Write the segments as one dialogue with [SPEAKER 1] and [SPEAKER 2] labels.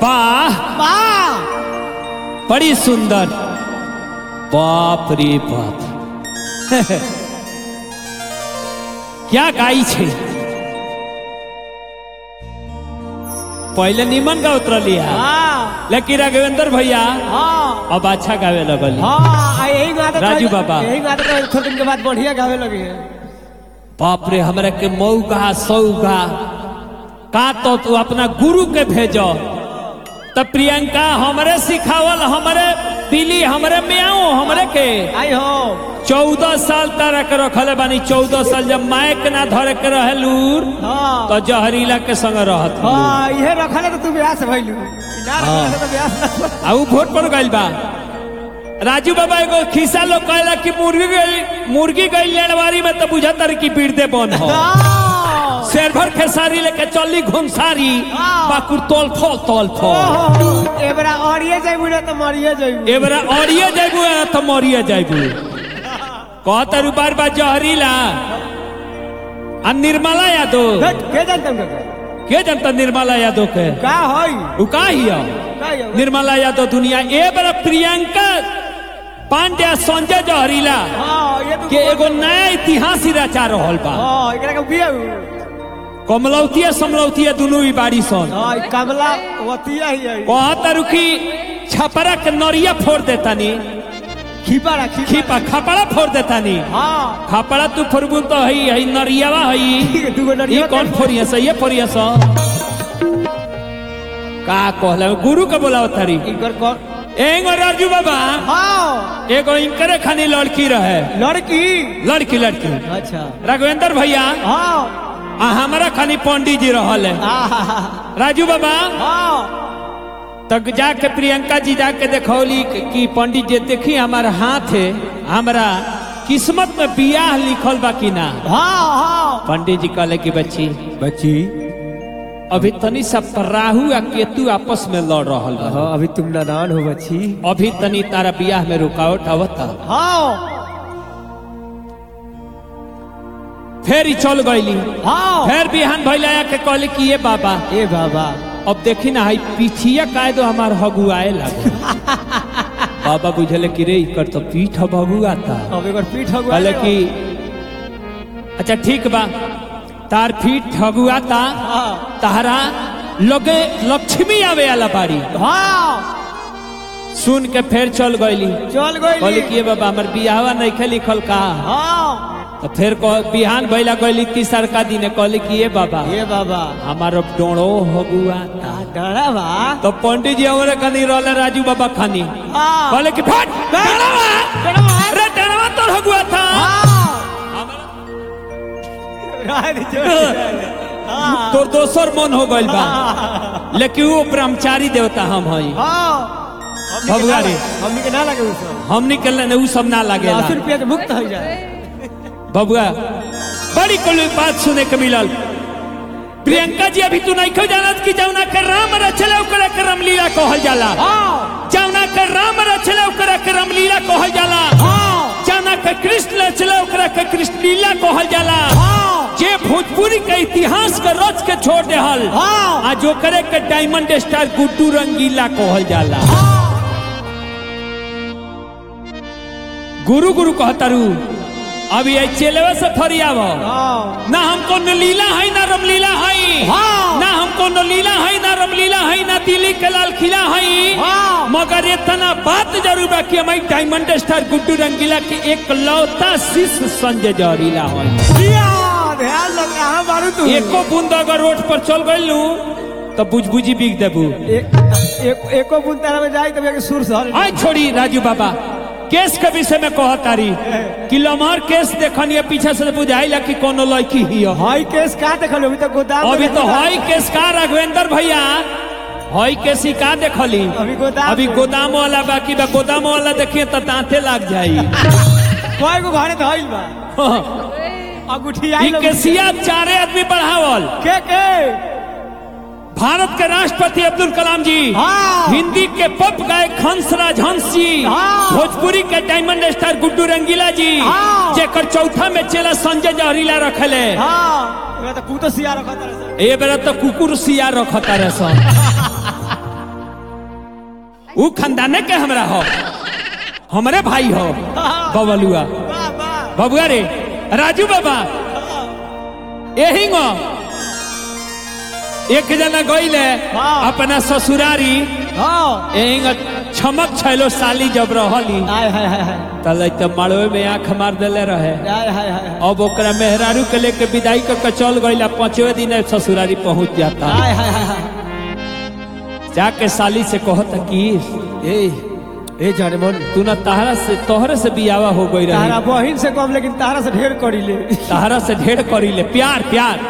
[SPEAKER 1] वाह
[SPEAKER 2] वाह
[SPEAKER 1] बड़ी सुंदर बाप रे बाप क्या गाई छे पहले निमन का उतरलिया
[SPEAKER 2] हाँ
[SPEAKER 1] लेकिन राघवेंद्र भैया
[SPEAKER 2] हाँ
[SPEAKER 1] अब अच्छा गावे लगली
[SPEAKER 2] हाँ आ यही गाते
[SPEAKER 1] राजू बाबा।
[SPEAKER 2] यही गाते तो थोड़े दिन के बाद बढ़िया गावे लगे
[SPEAKER 1] बाप रे हमरा के मऊगा सऊगा का तो तू अपना गुरु के भेजो तब प्रियंका हमरे सिखावल हमरे पीली हमरे मियाओ हमरे के
[SPEAKER 2] आई हो
[SPEAKER 1] चौदह साल तारा के रखले बानी चौदह साल जब मायक ना धरे के रहे लूर
[SPEAKER 2] हाँ
[SPEAKER 1] तो जहरीला के संग रहत लूर।
[SPEAKER 2] हाँ ये रखले तो तू ब्याह से भइलू ना रखले तो ब्याह से ना
[SPEAKER 1] आ उ वोट पर गइल बा राजू बाबा एगो खिस्सा लोग कहला कि मुर्गी गई मुर्गी गई लेनवारी में तो बुझा तर की पीड़ते बन हो
[SPEAKER 2] हाँ।
[SPEAKER 1] शेर भर खेसारी लेके चली घुमसारी
[SPEAKER 2] हाँ।
[SPEAKER 1] बाकुर तोल फल तोल फल
[SPEAKER 2] ओहो, एबरा औरिए जाइबू ना तो मरिए जाइबू
[SPEAKER 1] एबरा अड़िए जाइबू या तो मरिए जाइबू कहता रू बार बार जहरीला आ निर्मला यादव
[SPEAKER 2] हट, के जानता हूँ
[SPEAKER 1] के जनता निर्मला यादव के
[SPEAKER 2] का होई
[SPEAKER 1] उ का हिया
[SPEAKER 2] का होई?
[SPEAKER 1] निर्मला यादव दुनिया ए बार प्रियंका पांड्या संजय जहरीला
[SPEAKER 2] हाँ ये तो
[SPEAKER 1] के एगो नया इतिहास ही रचा रहल बा
[SPEAKER 2] हाँ एकरा के बिया
[SPEAKER 1] कमलौतिया समलौतिया दुनू ही बाड़ी सन
[SPEAKER 2] हाँ ई कमला वतिया ही है
[SPEAKER 1] कहता रुकी छपरा के नरिया फोड़ देतानी
[SPEAKER 2] खीपा खी
[SPEAKER 1] खीपा खपड़ा फोड़ देतानी
[SPEAKER 2] हाँ
[SPEAKER 1] खपड़ा तू फोड़बू तो हई हई नरियावा हई
[SPEAKER 2] ठीक है दूगो
[SPEAKER 1] ये
[SPEAKER 2] नरिया
[SPEAKER 1] कौन फोड़िया सा ये फोड़िया सा का कहला गुरु के बोला तारी
[SPEAKER 2] इनकर कौन
[SPEAKER 1] एगो राजू बाबा
[SPEAKER 2] हाँ
[SPEAKER 1] एगो इनकरे खानी लड़की रहे
[SPEAKER 2] लड़की
[SPEAKER 1] लड़की लड़की
[SPEAKER 2] अच्छा
[SPEAKER 1] राघवेंद्र भैया
[SPEAKER 2] हाँ
[SPEAKER 1] आ हमारा खानी पंडित जी रहल है
[SPEAKER 2] आहा,
[SPEAKER 1] राजू बाबा
[SPEAKER 2] हाँ
[SPEAKER 1] तक जाके प्रियंका जी जाके देखौली कि पंडित जी देखी हमार हाथ है हमरा किस्मत में बियाह लिखल बा कि ना
[SPEAKER 2] हाँ हाँ
[SPEAKER 1] पंडित जी कहले कि बच्ची
[SPEAKER 2] बच्ची
[SPEAKER 1] अभी तनी सब राहु आ केतु आपस में लड़ रहल बा
[SPEAKER 2] हाँ अभी तुम नादान हो बच्ची
[SPEAKER 1] अभी तनी तारा बियाह में रुकावट आवता
[SPEAKER 2] हाँ
[SPEAKER 1] फिर ही चल गईली
[SPEAKER 2] हाँ
[SPEAKER 1] फिर बिहान भैला के कहले कि ये बाबा
[SPEAKER 2] ए बाबा
[SPEAKER 1] अब देखी ना हई पीछिया काहे दो हमार हगुआए लागो बाबा बुझले कि रे इकर तो पीठ भगुआता
[SPEAKER 2] अब एक बार पीठ हो
[SPEAKER 1] कहले कि अच्छा ठीक बा तार पीठ हगुआता
[SPEAKER 2] हाँ
[SPEAKER 1] तारा लगे लक्ष्मी आवे वाला बाड़ी
[SPEAKER 2] हाँ
[SPEAKER 1] सुन के फिर चल गईली
[SPEAKER 2] चल
[SPEAKER 1] कहली
[SPEAKER 2] गई
[SPEAKER 1] कि ये बाबा हमर बियाहवा नहीं खे लिखल का
[SPEAKER 2] हाँ
[SPEAKER 1] तो फिर कह- बिहान भैला गईली तीसर का दिन कहली कि ये बाबा
[SPEAKER 2] ए बाबा
[SPEAKER 1] हमार अब डोड़ो हगुआता
[SPEAKER 2] डरा बा
[SPEAKER 1] तो पंडित जी हमारे खानी रहले राजू बाबा खानी
[SPEAKER 2] हाँ
[SPEAKER 1] कहले कि फट डरवा अरे डरवा तो हगुआ था
[SPEAKER 2] हाँ
[SPEAKER 1] तो दोसर मन हो गइल बा लेकिन वो ब्रह्मचारी देवता हम हई भगवा रे।
[SPEAKER 2] हमनी के ना लगे उ सब
[SPEAKER 1] हमनी के ने उ सब ना लागेला
[SPEAKER 2] अस्सी रुपया के मुक्त हो जाए
[SPEAKER 1] बबुआ बड़ी कुल बात सुने के मिलल प्रियंका जी अभी तू नहीं खो जानत कि जौना के राम रचले ओकरा के रामलीला कहल जाला
[SPEAKER 2] हाँ
[SPEAKER 1] जौना के राम रचले ओकरा के रामलीला कहल जाला
[SPEAKER 2] हाँ
[SPEAKER 1] जौना के कृष्ण रचले ओकरा के कृष्ण लीला कहल जाला
[SPEAKER 2] हाँ
[SPEAKER 1] जे भोजपुरी के इतिहास के रच के छोड़ देहल
[SPEAKER 2] हाँ
[SPEAKER 1] आ जो करे के डायमंड स्टार गुड्डू रंगीला कहल जाला गुरु गुरु कहतारू अभी ये चेलेवा से फरियाव
[SPEAKER 2] हाँ
[SPEAKER 1] ना हमको न लीला है ना रमलीला है
[SPEAKER 2] हाँ।
[SPEAKER 1] ना हमको न लीला है ना रमलीला है ना दिल्ली के लाल किला है
[SPEAKER 2] हाँ।
[SPEAKER 1] मगर ये तना बात जरूर बा कि हमारी डायमंड स्टार गुड्डू रंगीला के एक लौता शिष्य संजय जहरीला है
[SPEAKER 2] दिया ध्यान लग कहाँ मारू तू
[SPEAKER 1] एको बूंद अगर रोड पर चल गइलू तो बुझबुझी बिक देबू
[SPEAKER 2] एक एक एको बूंद तारा में जाई तब एक सुर सहल
[SPEAKER 1] आई छोड़ी राजू बाबा केस के विषय में कहतारी कि लम्हर केस देखनी पीछे से बुझाइला कि कोनो लड़की ही हो।
[SPEAKER 2] हाई केस का देखल अभी तक गोदाम में
[SPEAKER 1] अभी तो
[SPEAKER 2] रखल।
[SPEAKER 1] हई केस का राघवेंद्र भैया हई केस ही का देखली
[SPEAKER 2] अभी गोदाम
[SPEAKER 1] अभी
[SPEAKER 2] में।
[SPEAKER 1] गोदाम वाला बाकी बा गोदाम वाला देखिए तो दांते लग जाई
[SPEAKER 2] कोई को घरे धइल बा अंगूठी
[SPEAKER 1] ई
[SPEAKER 2] आई लोग
[SPEAKER 1] केसिया चारे आदमी बढ़ावल
[SPEAKER 2] के के
[SPEAKER 1] भारत के राष्ट्रपति अब्दुल कलाम जी
[SPEAKER 2] हाँ।
[SPEAKER 1] हिंदी के पप गायक हंसराज हंस जी
[SPEAKER 2] हाँ।
[SPEAKER 1] भोजपुरी के डायमंड स्टार गुड्डू रंगीला जी
[SPEAKER 2] हाँ।
[SPEAKER 1] जेकर चौथा में चेला संजय जहरीला रखले
[SPEAKER 2] हाँ एमे तो कूतो सिया रखत रहे
[SPEAKER 1] ए बेरा तो कुकुर सिया रखता रहे सन ऊ खानदाने के हमरा हो हमरे भाई हो बबलुआ
[SPEAKER 2] वाह वाह
[SPEAKER 1] बबुआ रे राजू बाबा यही गो एक जना गईले
[SPEAKER 2] हाँ।
[SPEAKER 1] अपना ससुरारी
[SPEAKER 2] हाँ
[SPEAKER 1] यही गो छमक छैलो साली जब रहली
[SPEAKER 2] हाय हाय हाय हाय
[SPEAKER 1] तले तो मड़वे में आंख मार देले रहे
[SPEAKER 2] हाय हाय हाय
[SPEAKER 1] अब ओकरा मेहरारू के लेके विदाई करके चल गईला पांचवे दिन ससुरारी पहुंच जाता
[SPEAKER 2] हाय हाय हाय हाय
[SPEAKER 1] जाके साली से कहता कि
[SPEAKER 2] ए ए जाने मन
[SPEAKER 1] तू ना तहरा से तोहरे से बियावा हो गई
[SPEAKER 2] तारा
[SPEAKER 1] रही
[SPEAKER 2] बहिन से कम लेकिन तारा से ढेर करी ले
[SPEAKER 1] तहरा से ढेर करी ले प्यार प्यार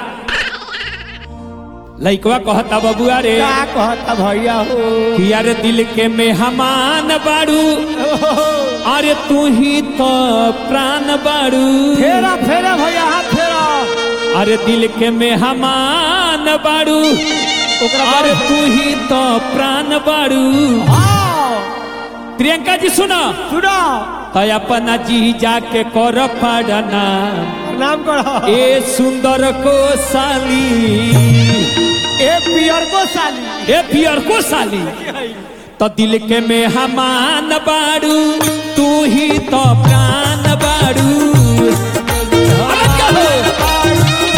[SPEAKER 1] लइकवा कहता बबुआ रे
[SPEAKER 2] का कहता भैया हो
[SPEAKER 1] कि यार दिल के मेहमान बाड़ू अरे तू ही तो प्राण बाड़ू
[SPEAKER 2] फेरा फेरा भैया हाथ फेरा
[SPEAKER 1] अरे दिल के मेहमान बाड़ू
[SPEAKER 2] ओकरा
[SPEAKER 1] अरे
[SPEAKER 2] बाद
[SPEAKER 1] तू ही तो प्राण बाड़ू
[SPEAKER 2] हाँ
[SPEAKER 1] प्रियंका जी सुनो
[SPEAKER 2] सुनो
[SPEAKER 1] तो अपना जी जाके कर पड़ना
[SPEAKER 2] नाम करो
[SPEAKER 1] ए सुंदर को साली
[SPEAKER 2] ए पियर को साली
[SPEAKER 1] ए पियर को साली तो दिल के मेहमान बाड़ू तू ही तो प्राण बाड़ू अरे क्या हो?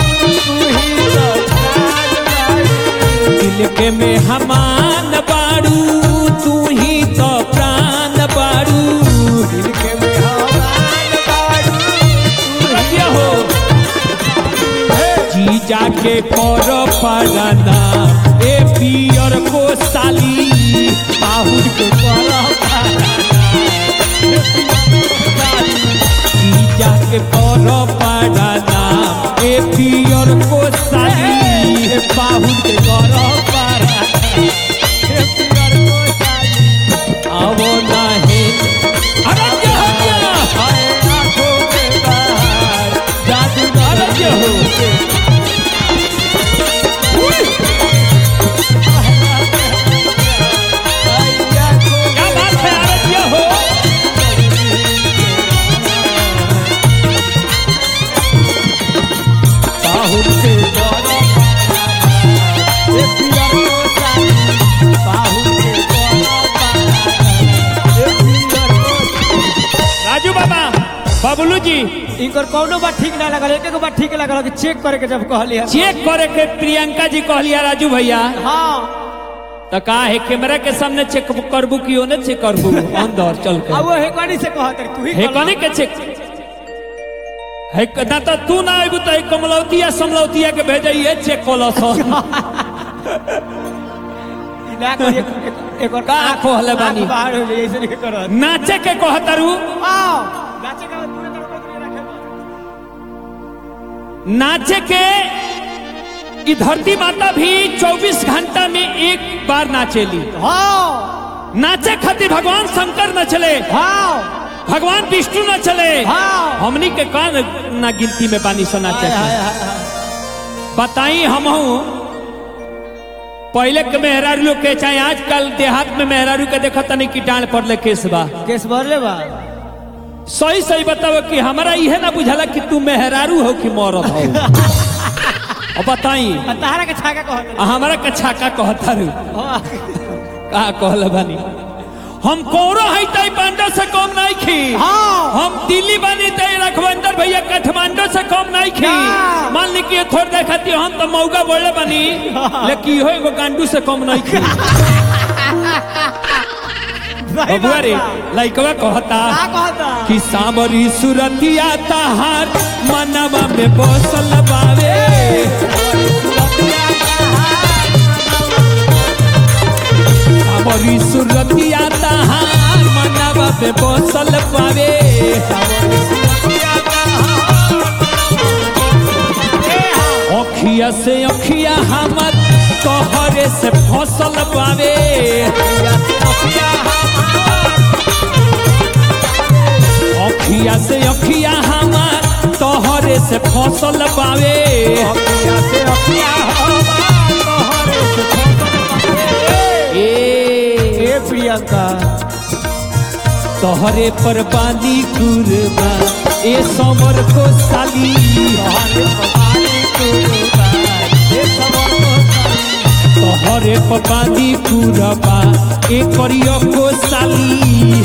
[SPEAKER 1] दिल के मेहमान बाड़ू तू ही तो प्राण बाड़ू अरे क्या हो जी जाके कर पड़ना ए पियर को साली बाहुर के जी जाके कर पड़ना ए पियर को साली बाहुर के कर पड़ना आवो नाही अरे क्या हो गया अरे क्या हो क्या बात है अरे क्या हो बाहुर के कर राजू बाबा बबलू जी
[SPEAKER 2] इनकर कौनो बात ठीक ना लगल एक एक बात ठीक लगल कि चेक करे के जब कहली है
[SPEAKER 1] चेक करे के प्रियंका जी कहलिया राजू भैया
[SPEAKER 2] हाँ
[SPEAKER 1] तो का है कैमरा के सामने चेक करबू कि ओने चेक करबू अंदर चल
[SPEAKER 2] अब
[SPEAKER 1] के
[SPEAKER 2] वो हेकनी से कहत रही तू ही
[SPEAKER 1] हे
[SPEAKER 2] कर
[SPEAKER 1] कने के चेक है ना तो तू ना आइबू तो एक कमलौतिया समलौतिया के भेजइए चेक कोलस
[SPEAKER 2] ना करी एक एक- एक और
[SPEAKER 1] का खोहले बानी?
[SPEAKER 2] आँख बाहर हो जाए ऐसे नहीं करत
[SPEAKER 1] नाचे के कहतरू
[SPEAKER 2] आओ नाचे का पूरे तरह को रखे
[SPEAKER 1] नाचे के ई धरती माता भी 24 घंटा में एक बार नाचेली
[SPEAKER 2] हाँ
[SPEAKER 1] नाचे खातिर भगवान शंकर न चले
[SPEAKER 2] हाँ
[SPEAKER 1] भगवान विष्णु न चले
[SPEAKER 2] हाँ।
[SPEAKER 1] हमनी के कान ना गिनती में बानी सो नाचे
[SPEAKER 2] हाय, हाय,
[SPEAKER 1] के
[SPEAKER 2] हाय, हाय।
[SPEAKER 1] बताई हम पहले के मेहरारू लोग के चाहे आजकल देहात में मेहरारू के देखा तनी की डांड पर ले केस बा
[SPEAKER 2] केस भरले बा
[SPEAKER 1] सही सही बताओ कि हमारा इहे ना बुझाला कि तू मेहरारू हो कि मरद हो अब बताई
[SPEAKER 2] आ तारा के छाका कहत
[SPEAKER 1] आ हमारा के छाका कहतारू
[SPEAKER 2] रही
[SPEAKER 1] का कहल बानी हम कौरो है तई पांडव से कम नहीं खी
[SPEAKER 2] हाँ
[SPEAKER 1] हम दिल्ली बानी तई रघुवंदर भैया काठमांडू से कम नहीं खी
[SPEAKER 2] ना।
[SPEAKER 1] मान ली कि ये थोड़ देखती हम तो मौका बोले बानी लेकिन इहो एगो गांडू से कम नहीं खी
[SPEAKER 2] सही
[SPEAKER 1] बबुआ
[SPEAKER 2] बात
[SPEAKER 1] रे
[SPEAKER 2] बा।
[SPEAKER 1] लइकवा कहता
[SPEAKER 2] का कहता
[SPEAKER 1] कि सामरी सुरतिया तहार मनवा में बसल बावे सामरी सुरतिया तहार मनवा में बसल बावे अखिया से अखिया हमर तोहरे से फसल बावे अखिया से अखिया हमर तोहरे से फसल बावे ए
[SPEAKER 2] ए प्रियंका
[SPEAKER 1] तोहरे पर बानी कुरबा ए समर को साली तोहर तोहरे पपादी पूरबा ए करियो को साली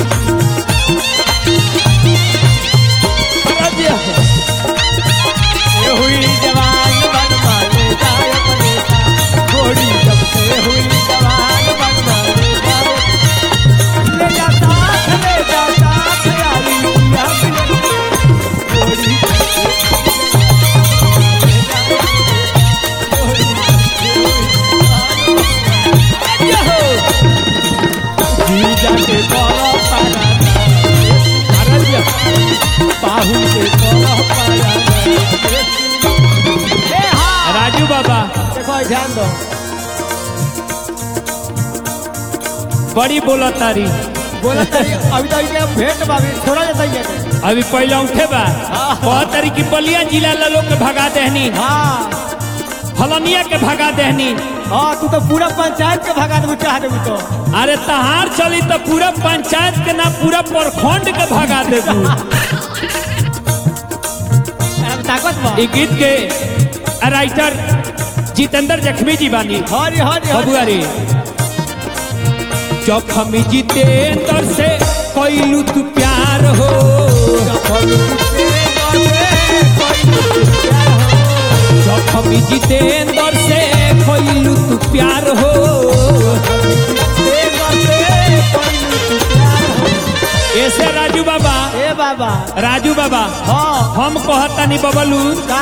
[SPEAKER 2] ये हुई जवान बन मारे जाए परेशा घोड़ी जब से हुई जवान बन मारे जाए ले जा साथ ले जा साथ यारी पिया मिले घोड़ी जी जाके बोलो पारा अरे जी बाहू से बोलो पारा ए हाँ
[SPEAKER 1] राजू बाबा
[SPEAKER 2] देखो ध्यान दो
[SPEAKER 1] बड़ी बोला तारी
[SPEAKER 2] बोला तारी अभी तो इनके भेंट बाबी छोड़ा जाता ही है
[SPEAKER 1] अभी पहले उठे बा बहुत तारी की बलिया जिला ला लोग के भगा देहनी
[SPEAKER 2] हाँ
[SPEAKER 1] फलनिया के भगा देहनी
[SPEAKER 2] हाँ तू तो पूरा पंचायत के भगा देबू चाह देबू तो
[SPEAKER 1] अरे तहार चली तो पूरा पंचायत के ना पूरा प्रखंड के भगा देबू
[SPEAKER 2] अब ताकत बा
[SPEAKER 1] ई गीत के राइटर जितेंद्र जखमी जी बानी
[SPEAKER 2] हरी हरी
[SPEAKER 1] बबुआ रे जखमी जितेंद्र से कैलू तू प्यार हो जखमी जितेंद्र से कैलू तू प्यार हो ऐसे राजू बाबा
[SPEAKER 2] ए बाबा
[SPEAKER 1] राजू बाबा
[SPEAKER 2] हाँ
[SPEAKER 1] हम कहतानी बबलू
[SPEAKER 2] का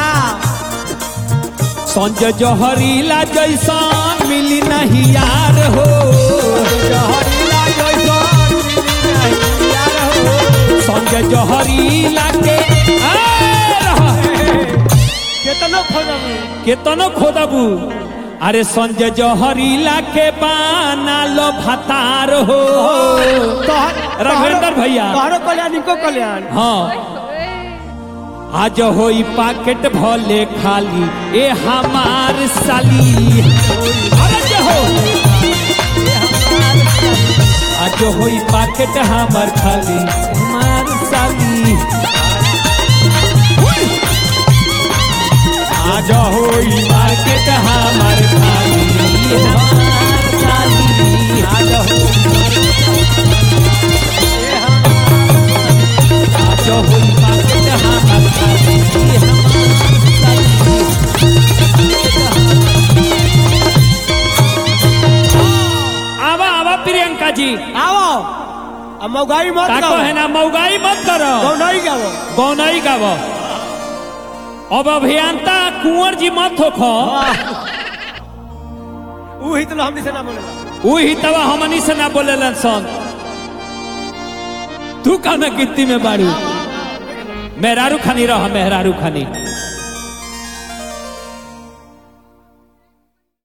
[SPEAKER 1] संजय जहरीला जैसा मिली नहीं यार हो
[SPEAKER 2] जहरीला जैसन मिली नहीं यार हो
[SPEAKER 1] संजय जहरीला के आ, रहा।
[SPEAKER 2] केतनो खोजबू
[SPEAKER 1] केतनो खोदबू अरे संजय जहरीला के बाना लो भतार हो रघुवेंद्र भैया
[SPEAKER 2] तोहरो कल्याण इनको कल्याण
[SPEAKER 1] हाँ आज होई पाकेट भले खाली ए हमार साली अरे जे हो आज होई पाकेट हमार खाली हमार साली आज होई पाकेट हमार खाली हमार साली आज होई आज होई पाकेट हमार खाली हमार साली आवा आवा प्रियंका जी
[SPEAKER 2] आओ अब मौगाई मत
[SPEAKER 1] ताको
[SPEAKER 2] गाओ
[SPEAKER 1] है ना मौगाई मत करो
[SPEAKER 2] गौ नहीं गाओ
[SPEAKER 1] गौनई गाव अब अभियंता कुंवर जी मत होखो
[SPEAKER 2] ऊ ही तो हमनी से ना बोलेला
[SPEAKER 1] उ ही तवा हमनी से ना बोलेलन सन तू का में गिट्टी में बारू मेहरारू खानी रह मेहरारू खानी